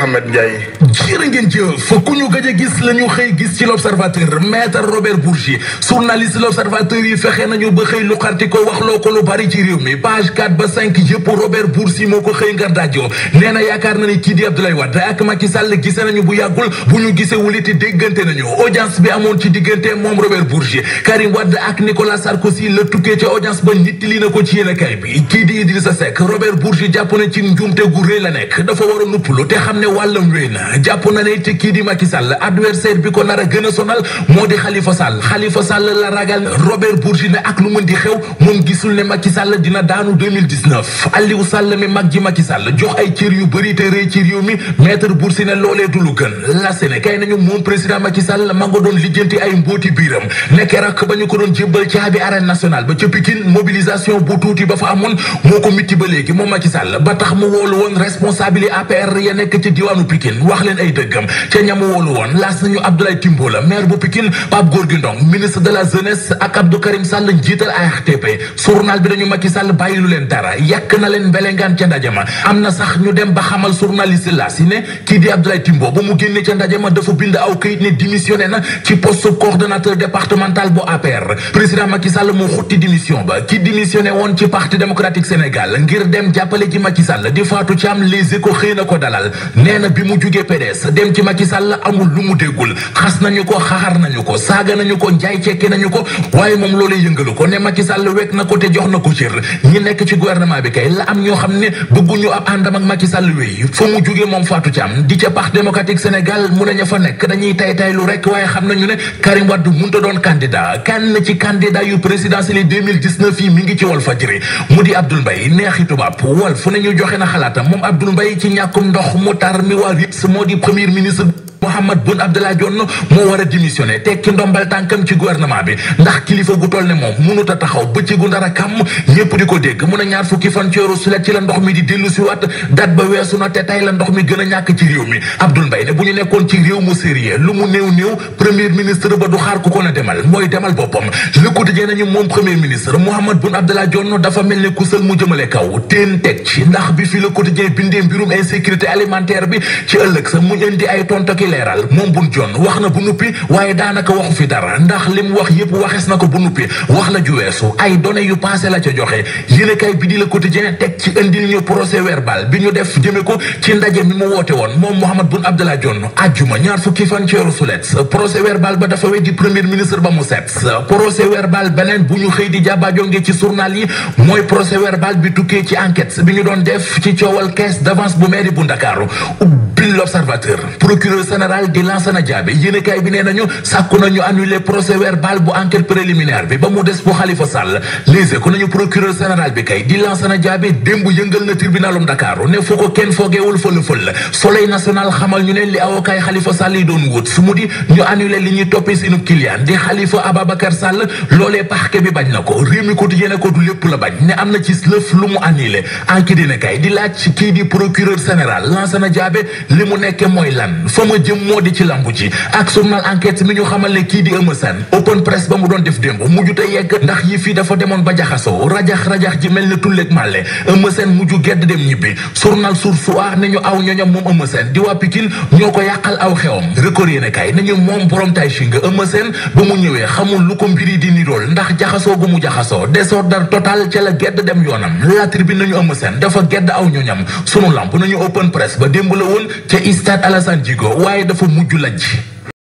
Mohamed Ndiaye. jërë ngeen jëf ku ñu gëj a gis la ñu xëy gis ci l'observateur maître Robert Bourgi journaliste l'observateur yi fexe nañu ba xëy lu xarti ko waxloo ko lu bari ci réew mi page 4 ba 5 yëpp Robert Bourgi moo ko xëy ngar daajoo nee na yaakaar na ni kii di Abdoulaye Wade ak Macky Sall gise nañu bu yàggul bu ñu gisee wuliti déggante nañu audience bi amoon ci diggante moom Robert Bourgi Karim Wade ak Nicolas Sarkozy la tukkee ca audience ba nit li na ko ci yéenekaay bi kii di Idrissa Seck Robert Bourgi jàpp na ci njuumte gu rëy la nekk dafa war a nuppalu te xam ne wàllam wéy na jàpp na ne te kii di Macky Sall adversaire bi ko nar a gën a sonal moo di Khalifa Sall Khalifa Sall la ragal Robert Bourgi ne ak lu mën di xew moom gisul ne Macky Sall dina daanu 2019 Aliou Sall mi mag ji Macky Sall jox ay cër yu bëri te rëy ci réew mi maître Bourgi ne loolee du lu gën la sene kay nañu moom président Macky Sall ma nga doon lijjanti ay mbóoti biiram nekk rak ba ñu ko doon jébbal caabi arène nationale ba ca Pikine mobilisation bu tuuti ba fa amoon moo ko mitti ba léegi moom Macky Sall ba tax mu woolu woon responsable APR ya nekk ci diwaanu Pikine wax leen ay dëggam ca ñamu woolu woon laas nañu Abdoulaye Timbo la maire bu Pikine Pape Gorgui Ndong ministre de la jeunesse ak Abdou Karim Sall njiital ARTP journal bi dañu Macky Sall bàyyilu leen dara yàq na leen mbelengaan ca ndaje ma am na sax ñu dem ba xamal journaliste la si ne kii di Abdoulaye Timbo ba mu génne ca ndaje ma dafa bind aw këyit ne démissionné na ci poste coordonnateur départemental bu APR président Macky Sall moo xutti démission ba ki démissionné woon ci parti démocratique Sénégal ngir dem jàppale ci Macky Sall di Fatou Thiam Les Échos xëy na ko dalal nee na bi mu jugee PDS dem ci Macky Sall amul lu mu déggul xas nañu ko xaxar nañu ko saaga nañu ko njaay cekki nañu ko waaye moom loolee yëngalu ko ne Macky Sall wekk na ko te jox na ko cër ñi nekk ci gouvernement bi kay la am ñoo xam ne bëgguñu ab àndam ak Macky Sall wéy fa mu jugee moom Fatou Thiam di ca parti démocratique Sénégal mu ne ña fa nekk dañuy tay tay lu rek waaye xam nañu ne Karim Wade munta doon candidat kan ci candidat yu présidentiel yi 2019 yi mi ngi ci Walfadjri mu di Abdoul Mbaye neexi tubaab Walf fu ne ñu joxe na xalaatam moom Abdoul Mbaye ci ñàkkum ndox mu tar mi waa RIPS moo di premier ministre Mohamed Boun Abdallah Dionne moo war a démissionné tekki ndombal tànkam ci gouvernement bi ndax kilifa gu toll ne moom mënut a taxaw bëccëgu ndara kàmm ñëpp di ko dégg mun a ñaar fukki fan ci weeru sulet ci la ndox mi di dellu si waat dat ba weesu na te tey la ndox mi gën a ñàkk ci réew mi Abdoul Mbaye ne bu ñu nekkoon ci réew mu sérieux lu mu néew néew premier ministre ba du xaar ku ko na demal mooy demal boppam Le Quotidien nañu moom premier ministre Mohamed Boun Abdallah Dionne dafa mel ne kusal mu jëmale kaw teen teg ci ndax bi fi Le Quotidien bindee mbirum insécurité alimentaire bi ci ëllëg sa mu indi ay tontoki leeral moom bun jon wax na bu nuppi waaye daanaka waxu fi dara ndax li mu wax yépp waxes na ko bu nuppi wax la ju weesu ay données yu passé la ca joxe yéenekaay bi di Le Quotidien teg ci indil ñu procès verbal bi ñu def jëme ko ci ndaje mi mu woote woon moom Mohamed Boun Abdallah Dionne ajjuma ñaar fukki fan ci weeru sulet procès verbal ba dafa weddi premier ministre ba mu set procès verbal beneen bu ñu xëy di jàbbaajonge ci journal yi mooy procès verbal bi tukkee ci enquête bi ñu doon def ci coowal caisse d'avance bu mairie bu Ndakaaru ubbi l'observateur procureur général di Lansana Diabe yéenekaay bi nee nañu sàkku nañu annuler procès verbal bu enquête préliminaire bi ba mu des bu Khalifa Sall léegi ko nañu procureur général bi kay di Lansana Diabe démb yëngal na tribunalum Dakar ne fu ko kenn foogeewul fël fël soleil national xamal ñu ne li avocat yi Khalifa Sall yi doon wut su mu di ñu annuler li ñuy toppee seenu client di Khalifa Ababacar Sall loolee parquet bi bañ na ko réew mi quotidien ne ko du lépp la bañ ne am na ci lëf lu mu annulé enquête dina kay di laaj kii di procureur général Lansana Diabe li mu nekke mooy lan fa ma jëm moo di ci lambu ji ak journal enquête mi ñu xamal ne kii di Eumeu Sène open press ba mu doon def démb mujjute yegg ndax yi fii dafa demoon ba jaxasoo rajax-rajax ji mel ne tulleeg màlle Eumeu Sène mujju gedd dem ñibbi journal Source A ne ñu aw ñoñom moom Eumeu Sène di waa Pikine ñoo ko yàqal aw xewam record yéene kay nañu moom borom tay shi nga Eumeu Sène ba mu ñëwee xamul lu ko mbiri di nirool ndax jaxasoo gu mu jaxasoo désordre total ca la gedd dem yoonam la tribune nañu Eumeu Sène dafa gedd aw ñoñam sunu lamp nañu open press ba démb la woon ca stade Alassane Djigo waaye dafa mujj lajj